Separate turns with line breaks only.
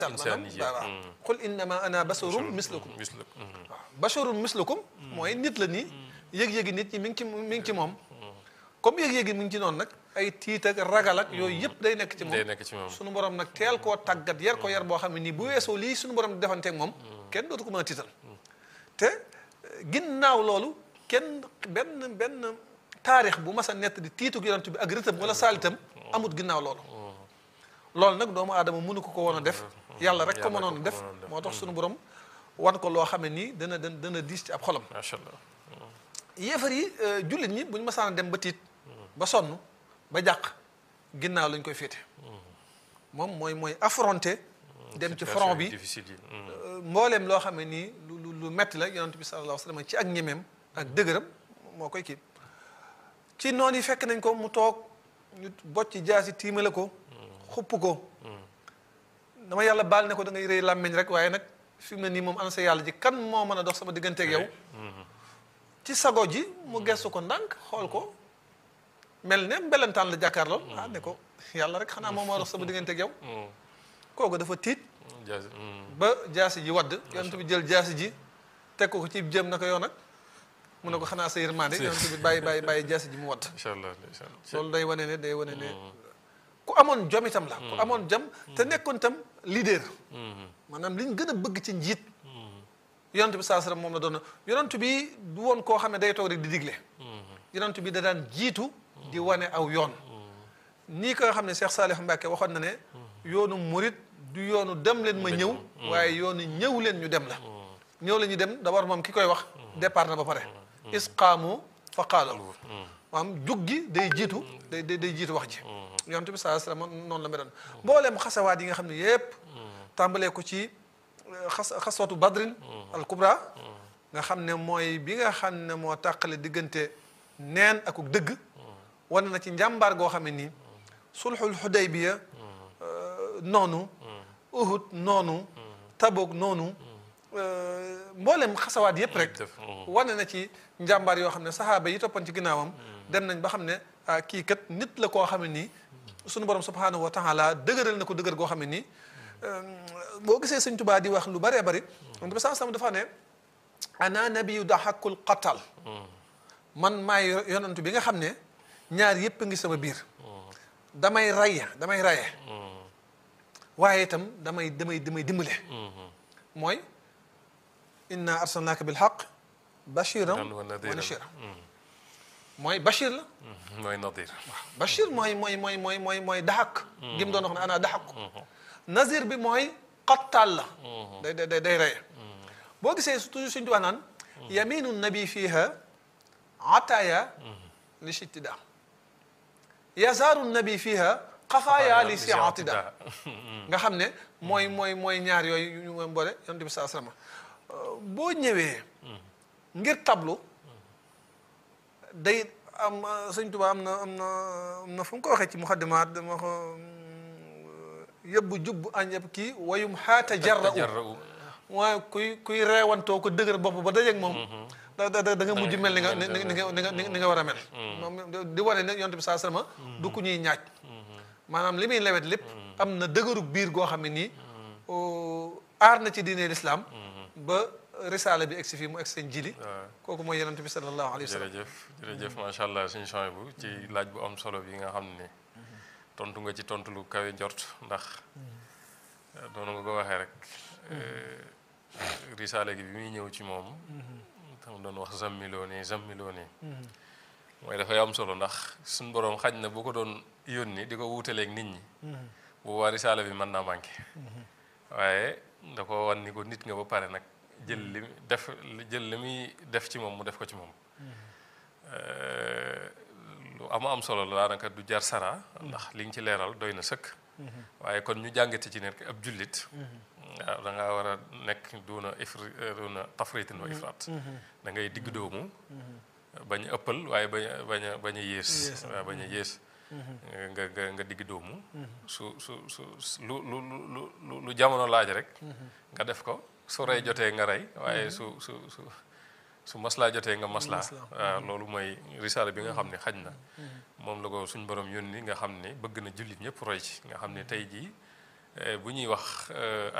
insaaniyya
waaw qul innama ana basharun mislukum
mislukum
waaw basharun mislukum mooy nit la nii yëg-yëgi nit ñi mi ngi ci mi ngi ci moom comme yëg-yëgi mi ngi ci noonu nag ay tiit ak ragal ak yooyu yëpp day nekk ci moom
day nekk ci moom
suñu borom nag teel koo tàggat yar ko yar boo xam ne nii bu weesoo lii suñu borom di defanteeg moom kenn dootu ko mën a tiital te ginnaaw loolu kenn benn benn taarix bu mas a nett di tiitu yonent bi ak rëtam wala saalitam amut ginnaaw loolu loolu nag doomu aadama mënu ko ko woon a def yàlla rek ko
Yàlla
mënoon a
ko
def
mënoon a def.
moo tax suñu borom wan ko loo xam ne nii dana dana dana diis ci ab xolam
macha allah
yéefar yi euh, jullit ñi bu ñu masaan a dem ba tiit ba sonn ba jàq ginnaaw lañ koy féete moom mooy mooy affronter dem ci front bi
difficile yi
euh, mbooleem loo xam ne nii lu lu lu metti la yonent bi sallallahu alayhi wa sallam ci ak ñemeem ak dëgëram moo koy kii ci noonu yi fekk nañ ko mu toog ñu bocc jaasi tiimale ko xupp ko dama yàlla baal ne ko da ngay rëy làmmiñ rek waaye nag fi mu ne nii moom ana sa yàlla ji kan moo mën a dox sama digganteeg yow ci sago ji mu gestu ko ndànk xool ko mel ne mbelentaan la jàkkaarloo ah ne ko yàlla rek xanaa moom moo dox sama digganteeg yow kooku dafa tiit
jaasi
ba jaasi ji wadd yonent bi jël jaasi ji teg ko ko ci jëm na ko yow nag mu ne ko xanaa sa yërmande yonent bi bàyyi bàyyi bàyyi jaasi ji mu wadd
incha allah ndeysaan
loolu day wane ne day wane ne ku amoon jom itam la ku amoon jom te nekkoon itam leader maanaam li ñu gën a bëgg ci njiit yonent bi saa moom la doon na yonent bi du woon koo xam ne day toog rek di digle yonent bi da daan jiitu di wane aw yoon nii ko nga xam ne Cheikh Salih Mbacke waxoon na ne yoonu murit du yoonu dem leen ma ñëw waaye yoonu ñëw leen ñu dem la ñëw la ñu dem d'abord moom ki koy wax départ na ba pare isqaamu fa qaala maanaam jug gi day jiitu day day day jiitu wax ji yonent bi saa sallam noonu la meloon mbooleem xasawaat yi nga xam ne yépp tàmbalee ko ci xas xaswatu badrin al kubra nga xam ne mooy bi nga xam ne moo tàqale diggante neen akuk dëgg wane na ci njàmbaar goo xam ne nii sulxul xudaybiya noonu uhud noonu tabuk noonu mboolem xasawaat yépp rek
def
wane na ci njàmbaar yoo xam ne saxaaba yi toppan ci ginnaawam dem nañ ba xam ne ah kii kat nit la koo xam ne nii sunu borom subhanahu wa taala dëgëral na ko dëgër goo xam ne nii boo gisee sëñ Tubaa di wax lu bëree bëri ba saa sama dafa ne ana nabiyu daxakul qatal man maay yonantu bi nga xam ne ñaar yépp a ngi sama biir damay raya damay raye waaye itam damay damay damay dimbale mooy inna arsalnaaka bil xaq bashiran
wa
wa
nadiran.
nashira mooy bashir la
mooy nadir
bashir mooy mooy mooy mooy mooy mooy daxak gi mu doon wax ne ana daxak nazir bi mooy qattaal la day day day day reye boo gisee toujours suñu tuwaa naan yaminu nabi fiha ataaya li shittida yazaaru nabi fiha xafaaya li siatida nga xam ne mooy mooy mooy ñaar yooyu ñu mooy boole yonent bi saa sallam boo ñëwee ngir tablu day am sëñ Tuba am na am na am na fu mu ko waxee ci muxaddimaat dama ko yëbbu jubbu añ yëpp kii wayum xaata jarra u
jarra
waaye kuy kuy reewantoo ko dëgër bopp ba dajeeg moom da da da nga mujj mel ni nga ni ni nga ni nga ni nga war a mel moom di wane ne yonent bi saa sallam du ku ñuy ñaaj maanaam li muy lewet lépp am na dëgërug biir goo xam ne nii aar na ci diine lislaam ba risaala bi egsi fii mu egsi seen jili
waaw
kooku mooy yonent bi sallallahu alayhi wa sallam
jërëjëf jërëjëf macha allah suñu champs bu ci laaj bu am solo bi nga xam ne tontu nga ci tontu lu kawe njort ndax doonu nga ko waxee rek risaale gi bi muy ñëw ci moom tam doon wax zammiloo nii zammiloo nii mooy dafay am solo ndax suñ boroom xaj na bu ko doon yónni di ko wuutaleeg nit ñi bu waa risaale bi mën naa manqué waaye da ko wan ni ko nit nga ba pare nag jël li def jël li muy def ci moom mu def ko ci moom lu am am solo la daanaka du jar sara ndax li nga ci leeral doy na sëkk waaye kon ñu jàngate ci nekk ab jullit waaw da ngaa war a nekk duuna ifri duuna tafritin wa ifraat da ngay digg doomu bañ a ëppal waaye bañ a bañ a bañ a yées waaw bañ a yées nga nga nga digg doomu su su su lu lu lu lu lu jamono laaj rek nga def ko su rey jotee nga rey waaye su su su su maslaa jotee nga maslaa waaw loolu mooy risaala bi nga xam ne xaj na moom la ko suñ borom yónni nga xam ne bëgg na jullit ñëpp roy ci nga xam ne tey jii bu ñuy wax